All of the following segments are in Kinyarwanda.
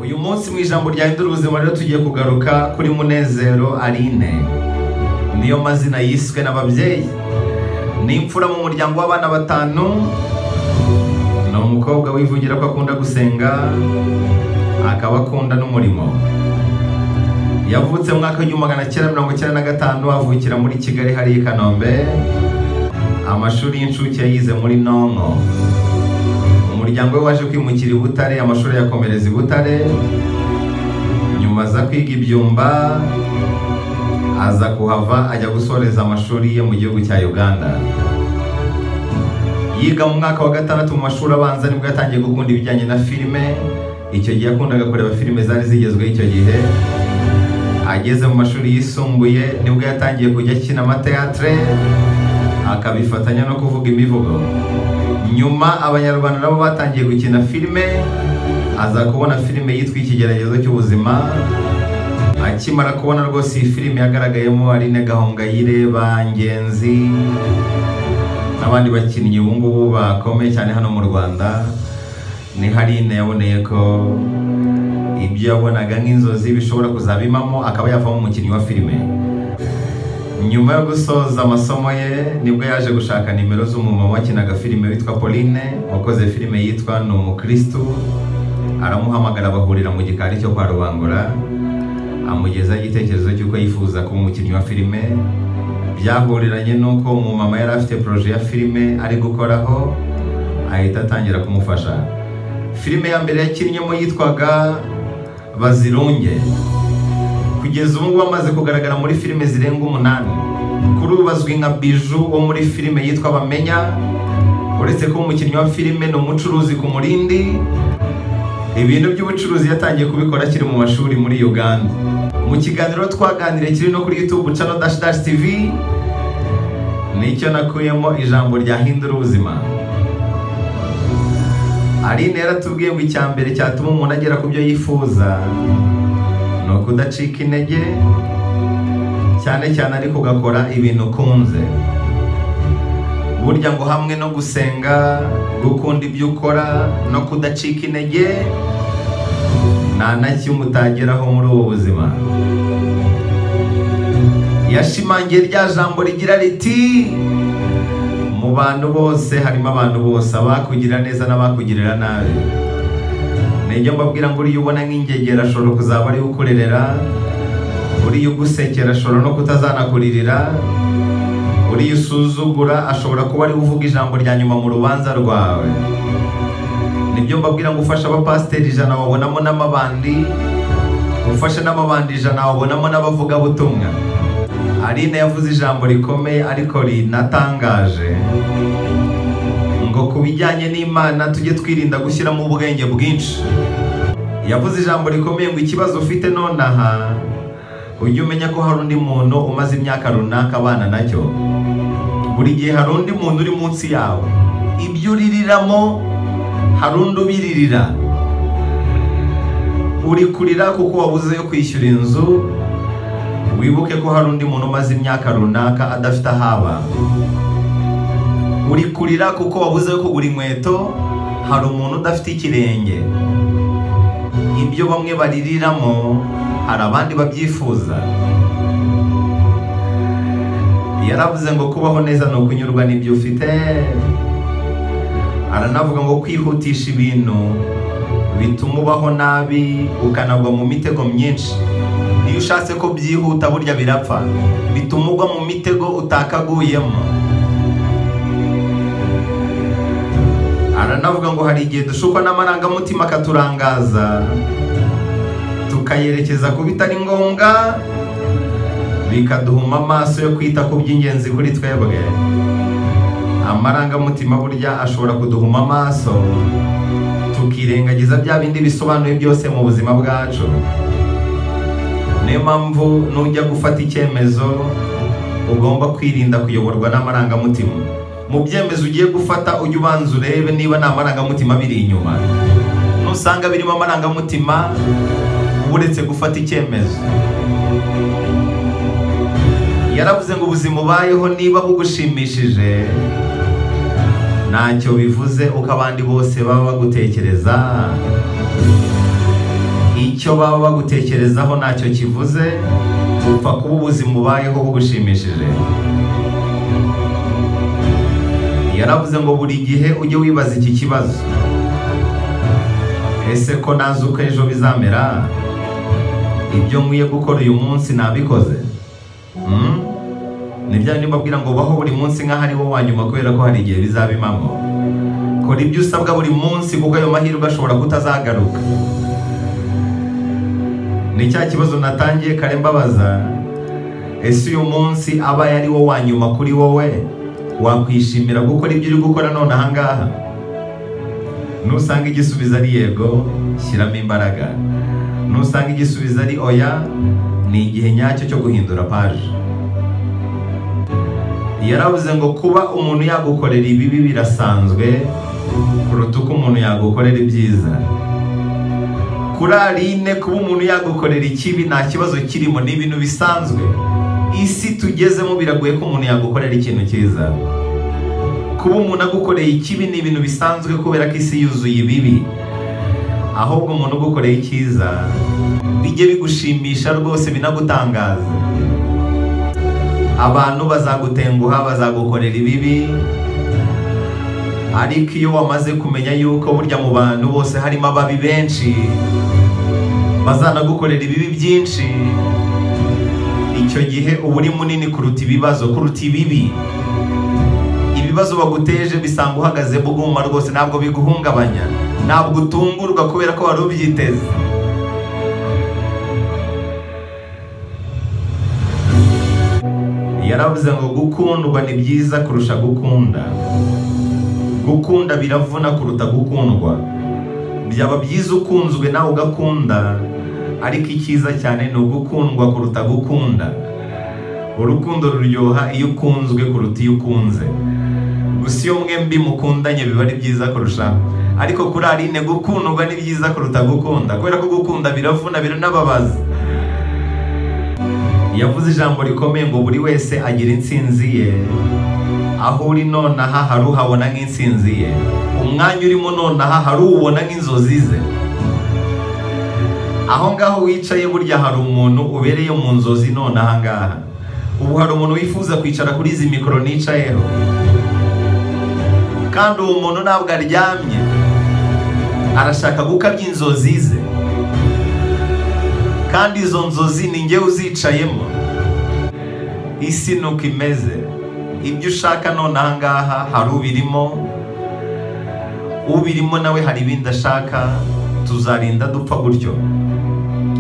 uyu munsi mu ijambo ryahindura ubuzima rero tugiye kugaruka kuri munezero aline niyo mazina yiswe n'ababyeyi ni imfura mu muryango w'abana batanu ni umukobwa wivugira ko akunda gusenga akaba akunda n'umurimo yavutse mu mwaka w'igihumbi magana cyenda mirongo icyenda na gatanu avukira muri kigali hariya i kanombe amashuri y'incuke yayize muri nonko umuryango we waje kwimukira i butare amashuri yakomereza i butare nyuma aza kwiga ibyumba aza kuhava ajya gusoreza amashuri ye mu gihugu cya uganda yiga mu mwaka wa gatandatu mu mashuri abanza nibwo yatangiye gukunda ibijyanye na filime icyo gihe yakundaga kureba filime zari zigezweho icyo gihe ageze mu mashuri yisumbuye nibwo yatangiye kujya akina amateatire akabifatanya no kuvuga imivugo nyuma abanyarwanda nabo batangiye gukina filime aza kubona filime yitwa ikigeragezo cy'ubuzima akimara kubona rwose iyi filime yagaragayemo Aline Gahongayire Bangenzi n'abandi bakinnyi ubu ngubu bakomeye cyane hano mu Rwanda ni Harine yaboneye ko ibyo yabonaga nk'inzozi bishobora kuzaba impamo akaba yavamo umukinnyi wa filime nyuma yo gusoza amasomo ye nibwo yaje gushaka nimero z'umumama wakinaga filime witwa Pauline wakoze filime yitwa ni umukristu aramuhamagara bahurira mu gikari cyo kwa rubangura amugeza igitekerezo cy'uko yifuza kuba umukinnyi wa filime byahuriranye n'uko umumama yari afite poroje ya filime ari gukoraho ahita atangira kumufasha filime ya mbere yakinnyemo yitwaga bazirunge kugeza ubu ngubu amaze kugaragara muri filime zirenga umunani kuri ubu bazwi nka biju wo muri filime yitwa bamenya uretse ko umukinnyi wa filime ni umucuruzi ku murindi ibintu by'ubucuruzi yatangiye kubikora akiri mu mashuri muri uganda mu kiganiro twaganiriye kiri no kuri youtube channel dash dash tv nicyo nakuyemo ijambo ryahindura ubuzima aline yaratubwiye ngo icya mbere cyatuma umuntu agera ku byo yifuza ni ukudacika intege cyane cyane ariko ugakora ibintu ukunze burya ngo hamwe no gusenga gukunda ibyo ukora no kudacika intege nta na kimwe utageraho muri ubu buzima yashimangiye rya jambo rigira riti mu bantu bose harimo abantu bose abakugira neza n'abakugirira nabi nijya mbabwira ngo uriya ubona nk'ingegera ashobora kuzaba ariwe ukurerera uriya ugusekera ashobora no kutazanakuririra uriya usuzugura ashobora kuba ariwe uvuga ijambo rya nyuma mu rubanza rwawe nibyo mbabwira ngo ufashe abapasiteri ijana wabonamo n'amabandi ufashe n'amabandi ijana wabonamo n'abavugabutumwa Aline yavuze ijambo rikomeye ariko rinatangaje ngo ku bijyanye n'imana tujye twirinda gushyiramo ubwenge bwinshi yavuze ijambo rikomeye ngo ikibazo ufite nonaha ujye umenya ko hari undi muntu umaze imyaka runaka abana nacyo buri gihe hari undi muntu uri munsi yawe ibyo uririramo hari undi ubiririra uri kurira kuko wabuze yo kwishyura inzu wibuke ko hari undi muntu umaze imyaka runaka adafite ahaba uri kurira kuko wabuze kugura inkweto hari umuntu udafite ikirenge ibyo bamwe baririramo hari abandi babyifuza yaravuze ngo kubaho neza ni ukunyurwa n'ibyo ufite aranavuga ngo kwihutisha ibintu bituma ubaho nabi ukanagwa mu mitego myinshi iyo ushatse ko byihuta burya birapfa bituma ugwa mu mitego utakaguyemo aranavuga ngo hari igihe dushukwa n'amarangamutima akaturangaza tukayerekeza ku bitari ngombwa bikaduhuma amaso yo kwita ku by'ingenzi kuri twebwe amarangamutima burya ashobora kuduhuma amaso tukirengagiza bya bindi bisobanuye byose mu buzima bwacu niyo mpamvu nujya gufata icyemezo ugomba kwirinda kuyoborwa n'amarangamutima mu byemezo ugiye gufata ujye ubanza urebe niba nta marangamutima biri inyuma nusanga birimo amarangamutima uba uretse gufata icyemezo yaravuze ngo ubuzima ubayeho niba bugushimishije ntacyo bivuze uko abandi bose baba bagutekereza icyo baba bagutekerezaho ntacyo kivuze upfa kuba ubuzima ubayeho bugushimishije yaravuze ngo buri gihe ujye wibaza iki kibazo ese ko ntazi uko ejo bizamera ibyo nkwiye gukora uyu munsi nabikoze Hmm? ni bya bindi mbabwira ngo baho buri munsi nk'aho ari wo wa nyuma kubera ko hari igihe bizaba impamo kora ibyo usabwa buri munsi kuko ayo mahirwe ashobora kutazagaruka ni cya kibazo natangiye kare mbabaza ese uyu munsi abaye ari wo wa nyuma kuri wowe wakwishimira gukora ibyo uri gukora none ahangaha nusanga igisubizo ari yego shyiramo imbaraga nusanga igisubizo ari oya ni igihe nyacyo cyo guhindura paji yaravuze ngo kuba umuntu yagukorera ibibi birasanzwe kuruta uko umuntu yagukorera ibyiza kuri arine kuba umuntu yagukorera ikibi nta kibazo kirimo ni ibintu bisanzwe isi tugezemo biragoye ko umuntu yagukorera ikintu cyiza kuba umuntu agukoreye ikibi ni ibintu bisanzwe kubera ko isi yuzuye ibibi ahubwo umuntu ugukoreye icyiza bijye bigushimisha rwose binagutangaza abantu bazagutenguha bazagukorera ibibi ariko iyo wamaze kumenya yuko burya mu bantu bose harimo ababi benshi bazanagukorera ibibi byinshi icyo gihe uba uri munini kuruta ibibazo kuruta ibibi ibibazo baguteje bisanga uhagaze buguma rwose ntabwo biguhungabanya ntabwo utungurwa kubera ko wari ubyiteze yaravuze ngo gukundwa ni byiza kurusha gukunda gukunda biravuna kuruta gukundwa byaba byiza ukunzwe nawe ugakunda ariko icyiza cyane ni ugukundwa kuruta gukunda urukundo ruryoha iyo ukunzwe kuruta iyo ukunze gusa iyo mwembi mukundanye biba ari byiza kurushaho ariko kuri arine gukundwa ni byiza kuruta gukunda kubera ko gukunda biravuna biranababaza yavuze ijambo rikomeye ngo buri wese agira intsinzi ye aho uri nonaha hari uhabona nk'intsinzi ye umwanya urimo nonaha hari uwubona nk'inzozi ze aho ngaho wicaye burya hari umuntu ubereye mu nzozi nonaha ngaha ubu hari umuntu wifuza kwicara kuri izi mikoro nicayeho kandi uwo muntu ntabwo aryamye arashaka gukabya inzozi ze kandi izo nzozi ni ngewe uzicayemo isi nuko imeze ibyo ushaka none ahangaha hari ubirimo ubirimo nawe hari ibindi ashaka tuzarinda dupfa gutyo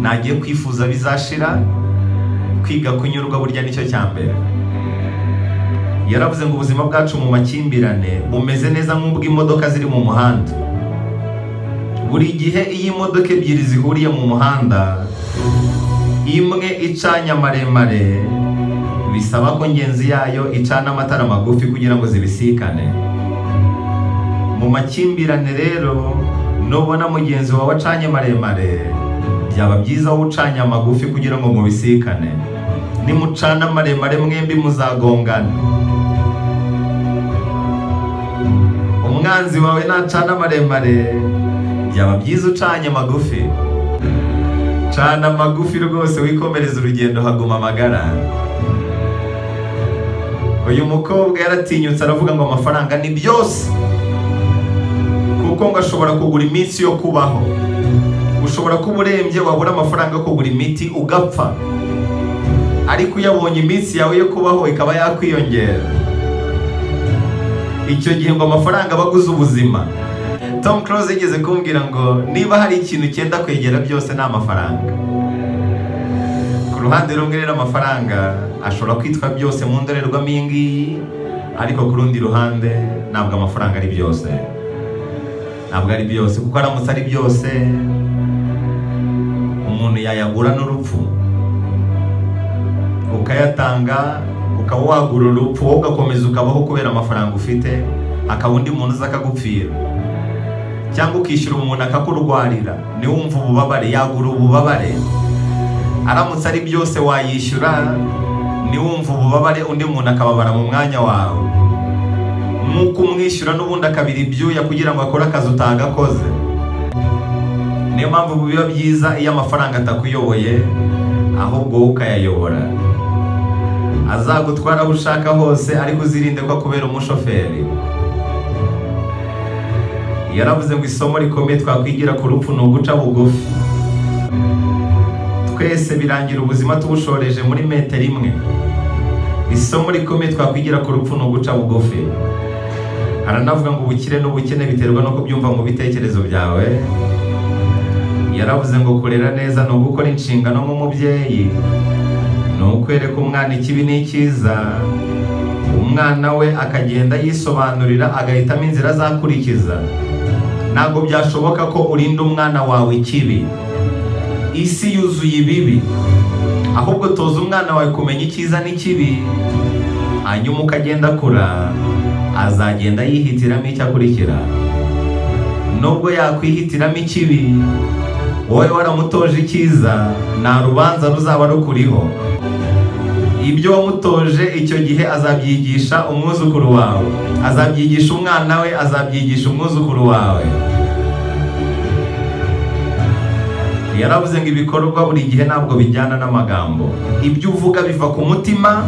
ntagiye kwifuza bizashira kwiga kunyurwa burya nicyo cya mbere yaravuze ngo ubuzima bwacu mu makimbirane bumeze neza nk'ubw'imodoka ziri mu muhanda buri gihe iyo imodoka ebyiri zihuriye mu muhanda imwe icanye amaremare bisaba ko ngenzi yayo icana amatara magufi kugira ngo zibisikane mu makimbirane rero nubona mugenzi wawe acanye maremare byaba byiza wowe ucanye amagufi kugira ngo mubisikane nimucana maremare mwembi muzagongana umwanzi wawe nacana maremare byaba byiza ucanye magufi cana amagufi rwose wikomereza urugendo haguma amagara uyu mukobwa yaratinyutse aravuga ngo amafaranga ni byose kuko ngo ashobora kugura iminsi yo kubaho ushobora kuba urembye wabura amafaranga yo kugura imiti ugapfa ariko iyo abonye iminsi yawe yo kubaho ikaba yakwiyongera icyo gihe ngo amafaranga baguze ubuzima Tom Close yigeze kumbwira ngo niba hari ikintu cyenda kwegera byose ni amafaranga ku ruhande rumwe rero amafaranga ashobora kwitwa byose mu ndorerwamo iyi ngiyi ariko ku rundi ruhande ntabwo amafaranga ari byose ntabwo ari byose kuko aramutse ari byose umuntu yayagura n'urupfu ukayatanga ukaba wagura urupfu wowe ugakomeza ukabaho kubera amafaranga ufite akaba undi muntu uza akagupfira cyangwa ukishyura umuntu akakurwarira niwumva ububabare yagura ububabare aramutse ari byose wayishyura niwumva ububabare undi muntu akababara mu mwanya wawe nk'uko umwishyura n'ubundi akabira ibyuya kugira ngo akore akazi utagakoze niyo mpamvu biba byiza iyo amafaranga atakuyoboye ahubwo wowe ukayayobora azagutwara aho ushaka hose ariko uzirinde ko akubera umushoferi yaravuze ngo isomo rikomeye twakwigira ku rupfu ni uguca bugufi twese birangira ubuzima tubushoreje muri metero imwe isomo rikomeye twakwigira ku rupfu ni uguca bugufi haranavuga ngo ubukire n'ubukene biterwa no kubyumva mu bitekerezo byawe yaravuze ngo kurera neza ni ugukora inshingano nk'umubyeyi ni ukwereka umwana ikibi n'icyiza umwana we akagenda yisobanurira agahitamo inzira azakurikiza ntabwo byashoboka ko urinda umwana wawe ikibi isi yuzuye ibibi ahubwo toza umwana wawe kumenya icyiza n'ikibi hanyuma ukagenda akura azagenda yihitiramo icyo akurikira nubwo yakwihitiramo ikibi wowe waramutoje icyiza nta rubanza ruzaba rukuriho ibyo wamutoje icyo gihe azabyigisha umwuzukuru wawe azabyigisha umwana we azabyigisha umwuzukuru wawe yaravuze ngo ibikorwa buri gihe ntabwo bijyana n'amagambo ibyo uvuga biva ku mutima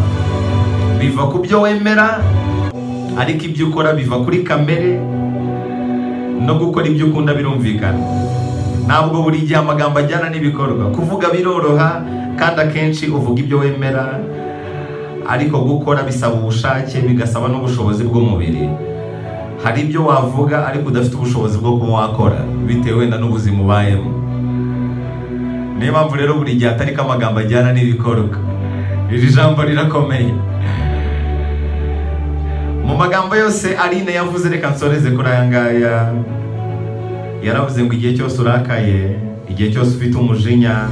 biva ku byo wemera ariko ibyo ukora biva kuri kamere no gukora ibyo ukunda birumvikana ntabwo buri gihe amagambo ajyana n'ibikorwa kuvuga biroroha kandi akenshi uvuga ibyo wemera ariko gukora bisaba ubushake bigasaba n'ubushobozi bw'umubiri hari ibyo wavuga ariko udafite ubushobozi bwo kuba wakora bitewe wenda n'ubuzima ubayemo niyo mpamvu rero buri gihe atari ko amagambo ajyana n'ibikorwa iri jambo rirakomeye mu magambo yose Aline yavuze reka nsoreze kuri aya ngaya yaravuze ngo igihe cyose urakaye igihe cyose ufite umujinya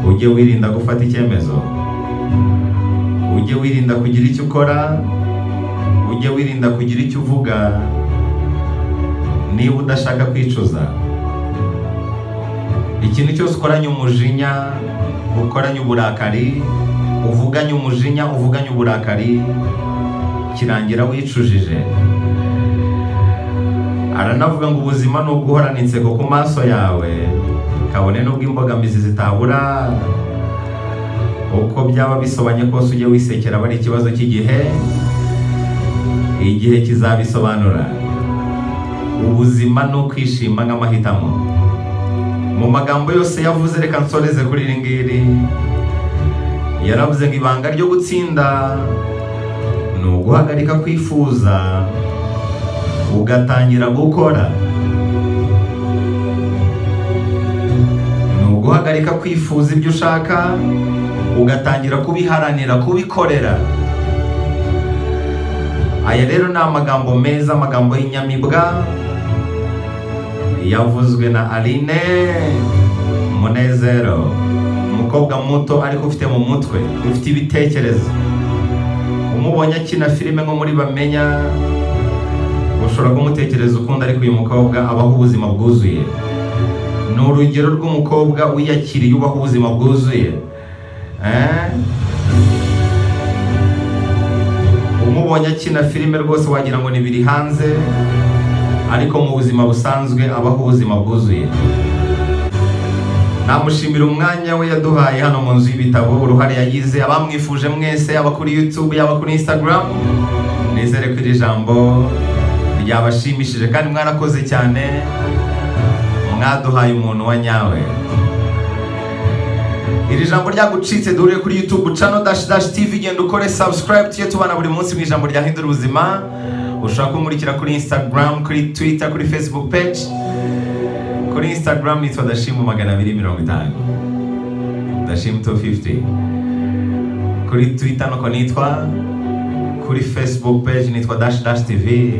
ujye wirinda gufata icyemezo ujye wirinda kugira icyo ukora ujye wirinda kugira icyo uvuga niba udashaka kwicuza ikintu cyose ukoranye umujinya ukoranye uburakari uvuganye umujinya uvuganye uburakari kirangira wicujije aranavuga ngo ubuzima ni uguhorana inseko ku maso yawe kabone n'ubwo imbogamizi zitabura uko byaba bisobanye kose ujye wisekera aba ari ikibazo cy'igihe igihe kizabisobanura ubuzima ni ukwishima nk'amahitamo mu magambo yose yavuze reka nsoreze kuri iri ngiri yaravuze ngo ibanga ryo gutsinda ni uguhagarika kwifuza ugatangira gukora ni uguhagarika kwifuza ibyo ushaka ugatangira kubiharanira kubikorera aya rero ni amagambo meza amagambo y'inyamibwa yavuzwe na Aline Munezero umukobwa muto ariko ufite mu mutwe ufite ibitekerezo umubonye akina filime nko muri bamenya ushobora kumutekereza ukundi ariko uyu mukobwa abaho ubuzima bwuzuye ni urugero rw'umukobwa wiyakiriye ubaho ubuzima bwuzuye umubonye akina filime rwose wagira ngo ni biri hanze ariko mu buzima busanzwe abaho ubuzima bwuzuye namushimira umwanya we yaduhaye hano mu nzu y'ibitabo uruhare yagize abamwifuje mwese yaba kuri YouTube yaba kuri Instagram nizere ko iri jambo ryabashimishije kandi mwarakoze cyane mwaduhaye umuntu wa nyawe iri jambo ryagucitse duhure kuri YouTube channel dash dash TV genda ukore subscribe tujye tubana buri munsi mu ijambo ryahindura ubuzima ushobora kunkurikira kuri Instagram kuri Twitter kuri Facebook page kuri instagram nitwa dashimu magana abiri mirongo itanu dashimu tu fifuti kuri twita nuko nitwa kuri facebook page nitwa dash dash tv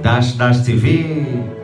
dash dash tv